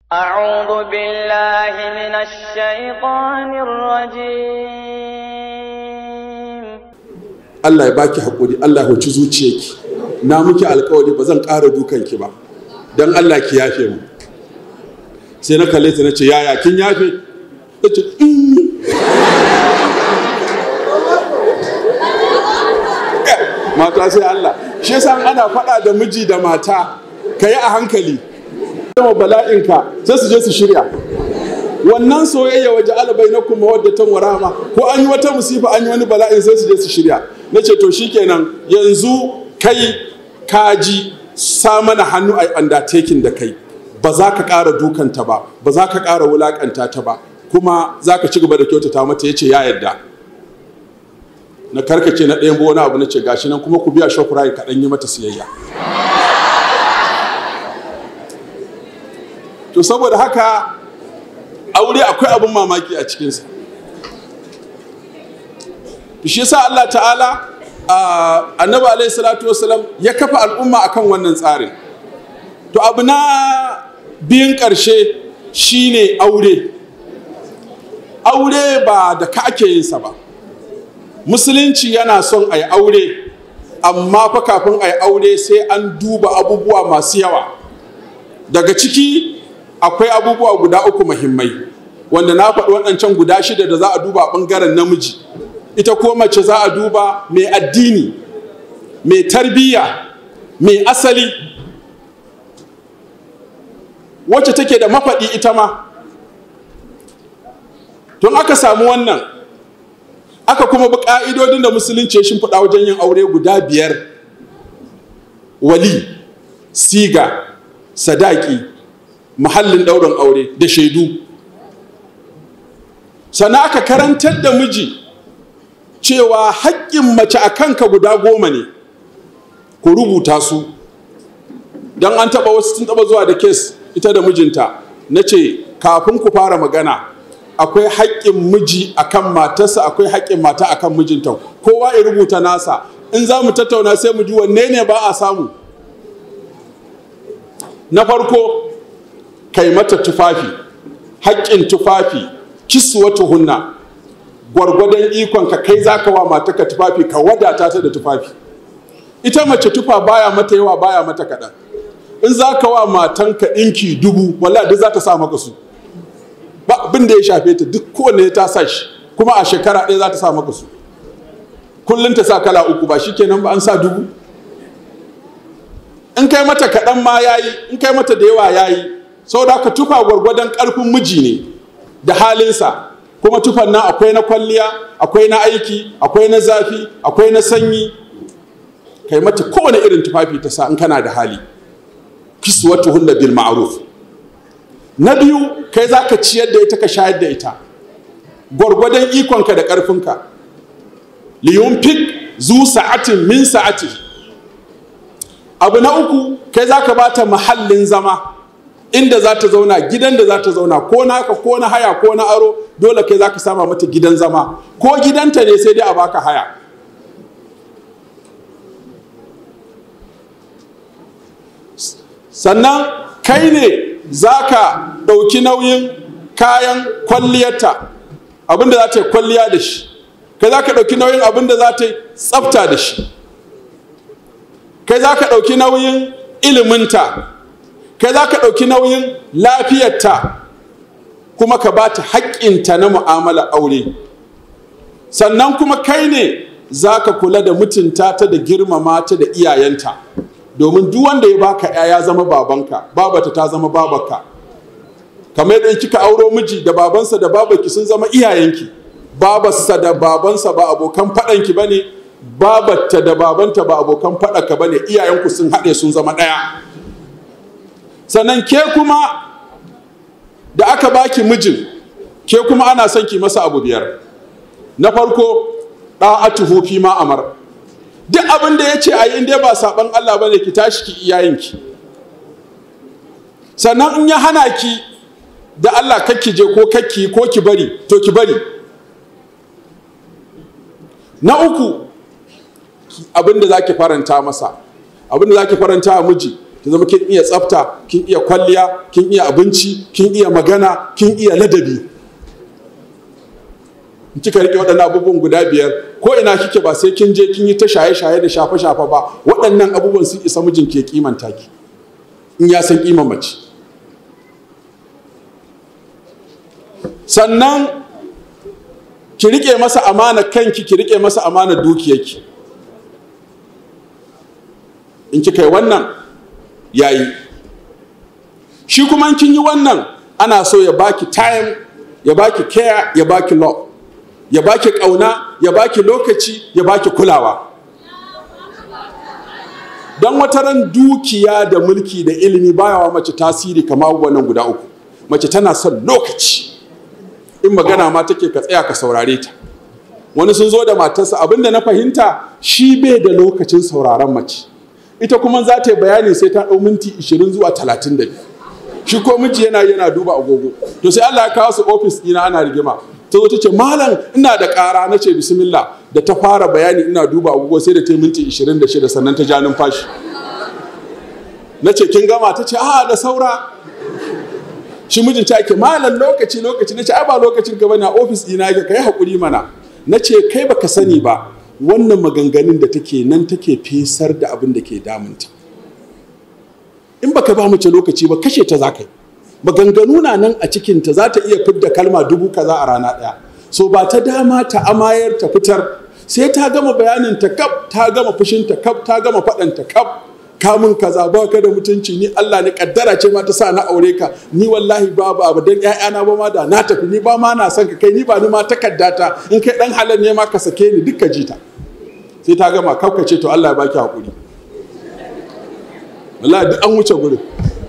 أعوذ بالله من الشيطان الرجيم Allah ya baki haƙuri Allah ya huci zuciyarki na muke alkawari ba zan ƙara dukanki ba don Allah ki yafe mu sai na kalle ta na ce yaya kin yafe ta ce "Mm." mata sai Allah shi yasa ana faɗa da miji da mata ka yi a hankali sama bala'inka sai su je su shirya wannan soyayya waje alabai na kuma wadda ta warama ko an yi wata musifa an yi wani bala'in sai su je su shirya na ce to shikenan yanzu kai kaji sa mana hannu a undertaking da kai ba za ka ƙara dukanta ba ba za ka ƙara wulaƙanta ta ba kuma za ka ci gaba da kyautata mata ya ce ya yarda na karkace na ɗayan wani abu na ce gashi nan kuma ku biya shokurai kaɗan yi mata siyayya to saboda haka aure akwai abin mamaki a cikinsa shi yasa Allah ta'ala annabi alaihi salatu wasalam ya kafa al'umma akan wannan tsarin to abu na biyun ƙarshe shine aure aure ba da ka ake yin sa ba musulunci yana son a yi aure amma fa kafin a yi aure sai an duba abubuwa masu yawa daga ciki akwai abubuwa guda uku muhimmai wanda na faɗi waɗancan guda shida da za a duba a ɓangaren namiji ita ko mace za a duba mai addini mai tarbiyya mai asali wacce take da mafaɗi ita ma tun aka samu wannan aka kuma bi ƙa'idodin da musulunci ya shimfiɗa wajen yin aure guda biyar wali siga sadaki muhallin ɗaurin aure da shaidu sannan aka karantar da miji cewa haƙƙin mace a kanka guda goma ne ku rubuta su don an taɓa wasu sun taɓa zuwa da kes ita da mijinta na ce kafin ku fara magana akwai haƙƙin miji akan matarsa akwai haƙƙin mata akan mijinta kowa ya rubuta nasa in za mu tattauna sai mu ji wanne ne ba a samu na farko kai mata tufafi haƙƙin tufafi kiswatu hunna gwargwadon ikon ka kai zaka wa mataka tufafi ka wadata ta da tufafi ita mace tufa baya mata yawa baya mata kaɗan in zaka wa matanka ɗinki dubu wala duk za ta sa maka su ba abin da ya shafe ta duk kowanne ta sa shi kuma a shekara ɗaya za ta sa maka su kullum ta sa kala uku ba shikenan ba an sa dubu in kai mata kaɗan ma yayi in kai mata da yawa yayi saboda haka tufa gwargwadon ƙarfin miji ne da halinsa kuma tufan nan akwai na kwalliya akwai na aiki akwai na zafi akwai na sanyi kai mata kowane irin tufafi ta sa in kana da hali kiswatu hunna bil ma'ruf na biyu kai za ka ciyar da ita ka shayar da ita gwargwadon ikonka da ƙarfinka liyunfik zu sa'atin min sa'ati abu na uku kai za ka bata mahallin zama inda za ta zauna gidan da za ta zauna ko naka ko na haya ko na aro dole kai za ka sama mata gidan zama ko gidanta ne sai dai a baka haya sannan kai ne za ka ɗauki nauyin kayan kwalliyarta abinda za ta yi kwalliya da shi kai za ka ɗauki nauyin abinda za ta yi tsafta da shi kai za ka ɗauki nauyin iliminta kai za ka ɗauki nauyin lafiyarta kuma ka ba ta haƙƙinta na mu'amala aure sannan kuma kai ne za ka kula da mutunta ta da girmama ta da iyayenta domin duk wanda ya baka ya ya zama babanka babata ta zama babarka kamar yadda kika auro miji da babansa da babarki sun zama iyayenki babarsa da babansa ba abokan faɗanki ba ne babarta da babanta ba abokan faɗaka ba ne iyayenku sun haɗe sun zama ɗaya sannan ke kuma da aka baki mijin ke kuma ana son ki masa abu biyar na farko ɗa'atuhu fi ma amar duk abin da ya ce a yi inda ba saɓan Allah ba ne ki tashi ki iyayenki sannan in ya hana ki da Allah kakki je ko kakki ko ki bari to ki bari na uku abin da za ki faranta masa abin da za ki faranta wa miji ki zama kin iya tsafta kin iya kwalliya kin iya abinci kin iya magana kin iya ladabi in kika rike waɗannan abubuwan guda biyar ko ina kike ba sai kin je kin yi ta shaye-shaye da shafe-shafe ba waɗannan abubuwan sun isa mijin ke kimanta ki in ya san kiman mace sannan ki rike masa amana kanki ki rike masa amana dukiyarki in kika yi wannan yayi shi kuma kin yi wannan ana so ya baki time ya baki care ya baki love ya baki kauna ya baki lokaci ya baki kulawa don wata ran dukiya da mulki da ilimi baya wa mace tasiri kamar wannan guda uku mace tana son lokaci in magana ma take ka tsaya ka saurare ta wani sun zo da matarsa abinda na fahimta shi bai da lokacin sauraron mace ita kuma za ta yi bayani sai ta ɗau minti 20 zuwa 32 shi ko miji yana yana duba agogo to sai Allah ya kawo su ofis ɗina ana rigima ta zo ta ce malam ina da ƙara na ce bismillah da ta fara bayani ina duba agogo sai da ta yi minti 26 sannan ta ja numfashi na ce kin gama ta ce a da saura shi mijin ta ke malam lokaci lokaci na ce ai ba lokacin ka bane a ofis ɗina yake kai hakuri mana na ce kai baka sani ba wannan maganganun da take nan take fesar da abin da ke damunta in baka ba mace lokaci ba kashe ta za ka yi maganganu na nan a cikinta za ta iya fidda kalma dubu kaza a rana ɗaya so ba ta dama ta amayar ta fitar sai ta gama bayanin ta kaf ta gama fushin ta kaf ta gama faɗan ta kaf kamun kaza ba ka da mutunci ni Allah ne kaddara ce ma ta sa na aure ka ni wallahi babu abu dan ƴaƴana ba ma da na tafi ni ba ma na son ka kai ni ba ni ma takaddata in kai dan halal ne ma ka sake ni dukka jita sai ta gama kaukace to Allah ya baki hakuri wallahi duk an wuce gurin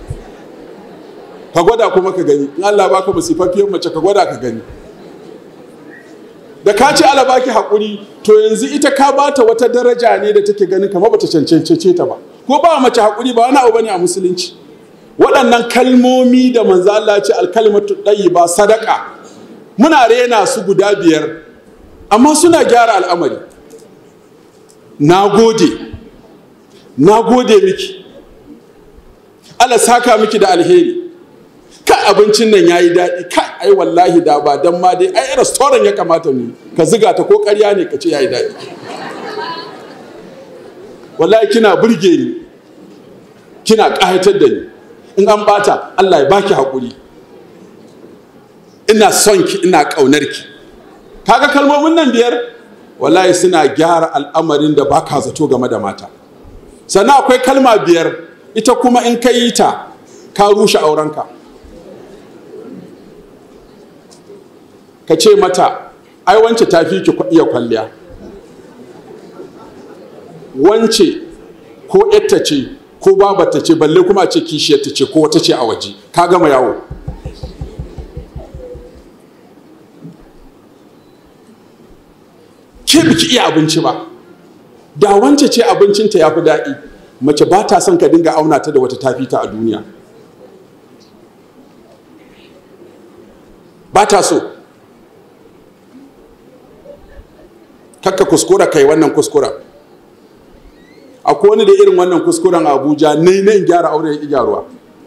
ka gwada kuma ka gani in Allah baka masifafiyar mace ka gwada ka gani da ka ce Allah baki hakuri to yanzu ita ka bata wata daraja ne da take ganin kamar bata cancance ta ba ko ba mace hakuri ba wani abu bane a musulunci waɗannan kalmomi da manzo Allah ce alkalmatu ba sadaka muna rena su guda biyar amma suna gyara al'amari na gode na gode miki Allah saka miki da alheri kai abincin nan yayi daɗi kai ai wallahi da ba dan ma dai ai restaurant ya kamata mu ka ziga ta ko ƙarya ne ka ce yayi daɗi wallahi kina burge ni kina ƙayatar da ni in an bata Allah ya baki haƙuri ina son ki ina ƙaunar ki kaga kalmomin nan biyar wallahi suna gyara al'amarin da baka zato game da mata sannan akwai kalma biyar ita kuma in ka yi ta ka rushe aurenka ka ce mata ai wance ta fi ki iya kwalliya wance ko yatta ce ko babata ce balle kuma ce kishiyarta ce ko wata ce a waje ka gama yawo ke biki iya abinci ba da wance ce abincinta ya fi daɗi mace ba ta son ka dinga auna ta da wata tafi ta a duniya ba ta so kakka kuskura kai wannan kuskuren akwai wani da irin wannan kuskuren a abuja nai na in gyara aure ya gyaruwa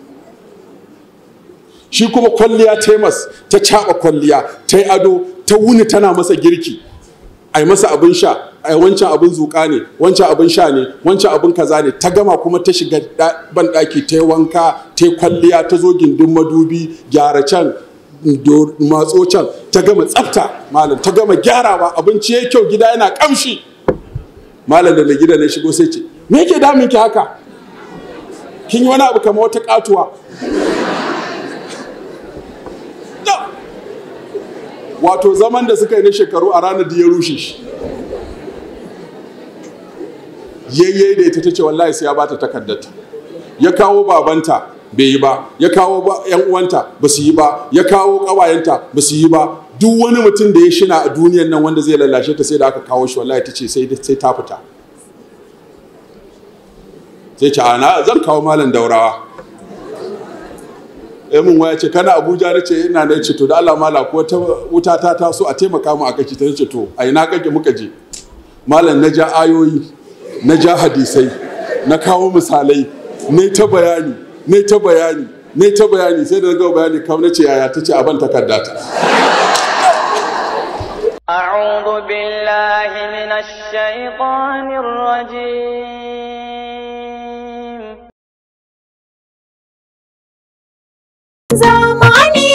shi kuma kwalliya ta mas ta caɓa kwalliya ta yi ado ta wuni tana masa girki a yi masa abin sha a wancan abin zuƙa ne wancan abin sha ne wancan abin kaza ne ta gama kuma ta shiga ban ɗaki ta yi wanka ta yi kwalliya ta zo gindin madubi gyara can matso can ta gama tsafta malam ta gama gyarawa abinci ya kyau gida yana kamshi malam da na gida na shigo sai ce me yake damun ki haka kin yi wani abu kamar wata katuwa wato zaman da suka yi na shekaru a ranar da ya rushe shi yayye da ita ta ce wallahi sai ya bata takardata ya kawo babanta bai yi ba ya kawo yan uwanta ba su yi ba ya kawo ƙawayenta ba su yi ba duk wani mutum da ya shina a duniyan nan wanda zai lallashe ta sai da aka kawo shi wallahi ta ce sai ta fita sai ce ana zan kawo malam daurawa ya mun waya ce kana abuja na ce ina na ce to da allah mala ko ta wuta ta taso a taimaka mu a kaki ta ce to a ina kake muka je malam na ja ayoyi na ja hadisai na kawo misalai ne ta bayani ne ta bayani ne ta bayani sai da na gama bayani kawai na ce yaya ta ce aban takarda ta أعوذ بالله من الشيطان الرجيم zamani